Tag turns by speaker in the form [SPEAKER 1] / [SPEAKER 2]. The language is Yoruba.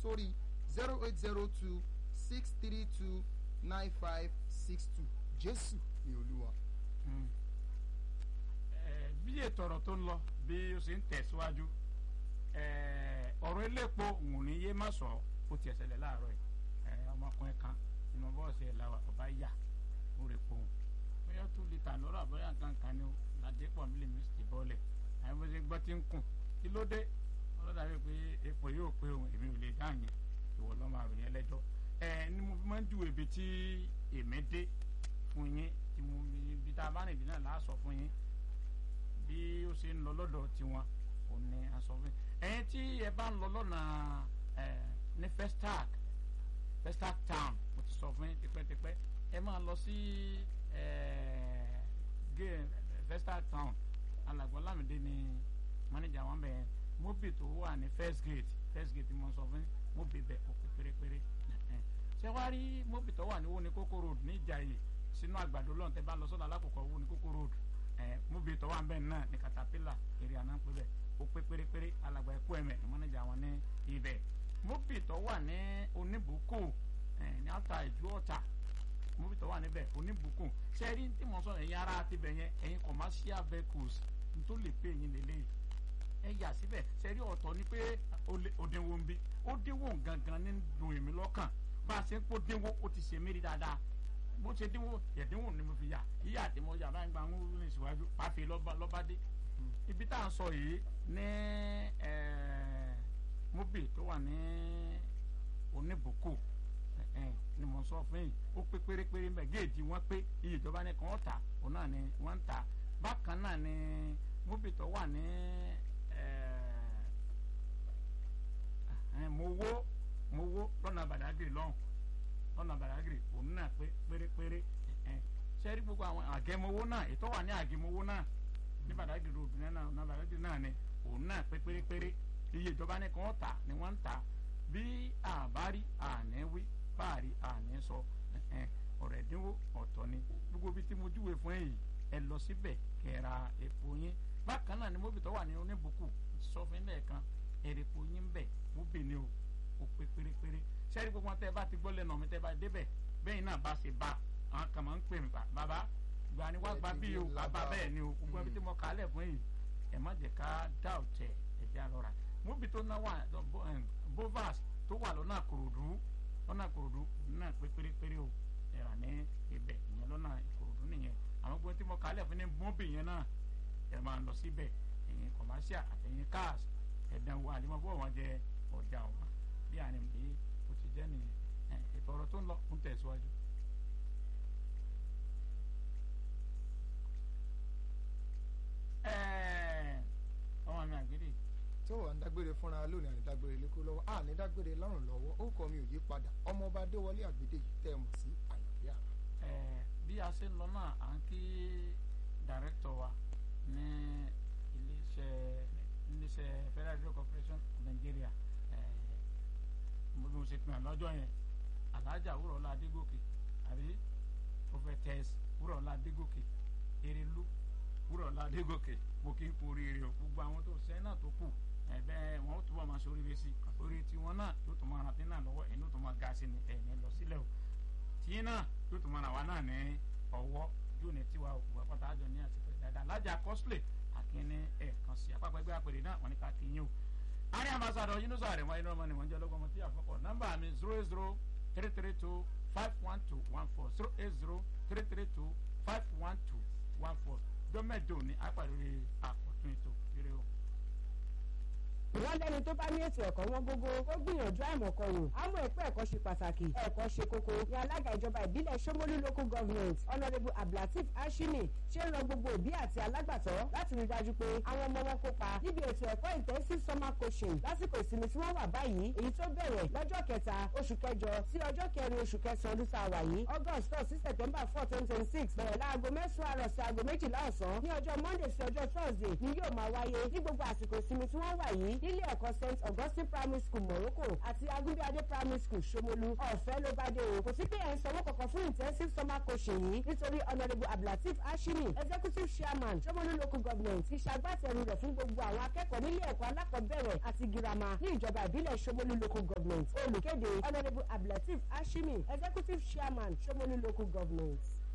[SPEAKER 1] sórí zero eight zero two six three two nine five six two jésù ni olúwa.
[SPEAKER 2] Eh, bí ètò ọ̀rọ̀ tó ń lọ bí ó ṣe ń tẹ̀síwájú eh, ọ̀rọ̀ elépo ń ní yé má sọ ó tiẹ̀ ṣẹlẹ̀ láàárọ̀ yìí Eh, ọmọkùnrin kan nínú bọ́ọ̀sì ẹ̀ làwà ọba yà ó rè pohùn bóyá two litre lọ́rọ̀ àbọ̀yà nǹkan kan ni ó ládépọ̀ mílíọ̀nù mi sì bọ́ọ̀lẹ̀ àwọn bó ṣe gbọ́ tí ń kùn kí ló dé ọlọ́dà wí pé epo yóò pé òun èmi ò lè dá yẹn ìwọ lọ́ máa ròyìn ẹlẹ́jọ́ ẹ ni mo fi máa ń ju ibi tí èmi dé fún yín tí mo ibi tá a bá rìn dé náà láà sọ fún yín bí ó ṣe ń lọ lọ́dọ̀ tiwọn ò ní aṣọ fún yín ẹ̀yin tí ẹ bá ń lọ lọ́nà ẹ̀ ní festac festac town mo ti sọ fún yín tipẹ́tipẹ́ ẹ máa lọ sí ẹ̀ gé festac town alàgbọ́n lámìdé ni manager wọn bẹ̀ mobi tó wà ní first gate first gate mo sọ fún yín mobi bẹ̀ ó pé pérépéré ṣé wàá rí mobi tó wà ní wo ni kókó road ní ìjàyè sínú àgbàdo lọ́n tẹ́ bá lọ sọ́dọ̀ alákòókò wo ni kókó road ẹ̀ mobi tó wà ń bẹ̀ náà ní caterpillar èrè àná ń pè bẹ̀ ó pé pérépéré alàgbà ẹ̀kú ẹ̀mẹ̀ ní manager wọn ní ibẹ̀ mobi tó wà ní oníbùkù ẹ̀ ní ata ìjú ọ̀tà mobi tó wà níbẹ̀ oníbùkù ṣe rí tí mo sọ ẹ̀yin ara ti bẹ̀ yẹn ẹ̀yin commercial vehicles n tó lè pè yín lélẹ́yìí ẹ yà síbẹ̀ sẹ́rí ọ̀tọ̀ ni pé òdiwọ̀n ń bí ó dínwó gangan ní dùn èmi lọ́kàn bá a ṣe ń kó dínwó ó ti ṣe mérí dáadáa bó ṣe dínwó ẹ̀dínwó ni mo fi yà yíyà àti mo yà báyìí gba ń rìn síwájú pàfi lọ́ba dé ibi tá à ń sọ yìí ní mobi tó wà ní oníbùkù ni mo sọ fún yìí ó pé pérépéré mbẹ géèjì wọn pé iye ìjọba ní kàn ó tà òun náà ni wọ́n ń tà bákan náà ni mobi tó wà ní mowó mowó lọ́nà bàdágìrì lọ́hùn lọ́nà bàdágìrì òun náà pé pérépéré sẹ́rí gbogbo àwọn àgẹ́mowó náà ètò wà ní àgẹ́mowó náà ní bàdágìrì ròdù náà ọ̀nà bàdágìrì náà ni òun náà pé pérépéré iye ìjọba ní kàn ó tà ni wọ́n ń tà bí àbárí àníwí báàrí àní sọ ọ̀rọ̀ ẹ̀dínwó ọ̀tọ̀ ni gbogbo bí tí mo júwe fún yìí ẹ lọ síbẹ̀ kẹ́ra epo yín bákan náà ni mobi tó wà ní oníbùkù sọ fún ilé kan èrèpò yín bẹ̀ mo bè ní o ó pé pérépéré sẹ́rí gbogbo wọn tẹ́ bá ti gbọ́ lẹ́nu mi tẹ́ bá débẹ̀ bẹ́ẹ̀ náà bá ṣe bá àwọn kan máa ń pè mí pa bàbá gba ni wá gba bí o bàbá bẹ́ẹ̀ ni o gbogbo ẹbí tí mo kà á lẹ̀ fún yìí ẹ̀ má jẹ́ ká dá ọ̀tẹ̀ ẹ̀jẹ̀ àlọ́ra mobi tó náà wà bovas tó wà lọ́nà àkòròdú lọ́nà àkòròdú náà pé pérépéré o ẹ̀rà ní ibẹ̀ ìyẹn lọ́nà àkòròdú nìyẹn àwọn gbogbo tí mo kà á lẹ̀ fún ní mobi yẹn náà ẹ máa lọ síbẹ̀ ẹ̀yin commercial àtẹ̀yin cars ẹ̀dánwò àdìmọ́bọ̀ wọn jẹ ọjà wọn bí àná bí o ti jẹ́ nìyẹn ètò ọ̀rọ̀ tó ń lọ ń tẹ̀síwájú. ọmọ mi àgbèrè.
[SPEAKER 1] tí ó wà ń dágbére fúnra lónìí àní dágbére lẹ́kọ́ lọ́wọ́ àní dágbére lọ́rùn lọ́wọ́ ó kọ́ mi ò yí padà ọmọọba adéwọlé àgbèdè yìí tẹ́ ẹ mọ̀ sí àyànfẹ́ àrà.
[SPEAKER 2] bí a ṣe ń lọ náà à ń kí dàrẹ́tọ̀ wa ní iléeṣẹ́ iléeṣẹ́ federal radio corporation of nigeria mo bí mo ṣe pin àlọ́jọ́ yẹn alhaja wúrọ̀lá adégòkè àbí prophetess wúrọ̀lá adégòkè erelu wúrọ̀lá adégòkè mo kí n kú oríire o gbogbo àwọn tó ṣẹ́ náà tó kù ẹ̀bẹ́ wọn ó túbọ̀ máa ṣe oríire sí i orí tiwọn náà yóò tún máa rántí náà lọ́wọ́ ẹ̀yìn ó tún máa ga sí ni ẹ̀yìn lọ sílẹ̀ o tìyín náà yóò tún máa ràn wá náà ní ọwọ́ yóò ní tiwa òkú àpáta àjọ ní àsìkò dáadáa lájà cosplay àkíní ẹ̀ẹ̀kan sí apápá ẹgbẹ́ àpèrè náà wọ́n ní ká kíyìn o. àárín ambassadọ yunus àrẹ̀mọ inú ọmọ ni wọ́n jẹ́ lọ́gbọ́n tí àfọ́kọ̀ nọ́mbà mi zero eight zero three three two five one two one four zero eight zero three three two five one two one four dọ́mẹ̀dò ní àpàdé àkọ́tún ètò kéré o
[SPEAKER 3] wọ́n lẹ́ni tó bá ní ètò ẹ̀kọ́ wọn gbogbo ó gbìyànjú àìmọ̀kan wò àmọ́ ẹ̀kọ́ ẹ̀kọ́ ṣe pàtàkì ẹ̀kọ́ ṣe kókó ní alága ìjọba ìbílẹ̀ Ṣómólú local government honourable abdulateef ashini ṣe ń rọ gbogbo òbí àti alágbàtọ́ láti rí dájú pé àwọn ọmọ wọn kópa níbi ètò ẹ̀kọ́ intensive summer coaching lásìkò ìsinmi tí wọ́n wà báyìí èyí tó bẹ̀rẹ̀ lọ́jọ́ kẹta oṣù kẹjọ sí ọjọ́ kẹrin oṣù kẹsàn-án ọdún tá a wà yìí august four sí september four twenty twenty six bẹ̀rẹ̀ láago mẹ́sàn-án àrọ̀ sí aago méjìlá ọ̀sán ní ọjọ́ monday sí ọjọ́ thursday ni yóò máa wáyé ní gbogbo àsìkò ìsinmi tí wọ́n wà yìí nílé ẹ̀kọ́ st augustine primary school morocco àti agunbíadé primary school ṣomolu ọ̀fẹ́ ló bá dé o kò sí pé ẹ̀ ń sanwó kankan fún intensive summer coaching yìí nítorí honourable abdulateef ashimi executive chairman ṣomolu local government ti ṣagbátẹrù rẹ̀ fún gbogbo àwọn akẹ́kọ̀ọ́ nílé ẹ̀kọ́ alákọ̀ọ́bẹ̀rẹ̀ àti girama ní ìjọba ìbílẹ̀ ṣomolu local government olùkéde honourable abdulateef ashimi executive chairman ṣomolu local government.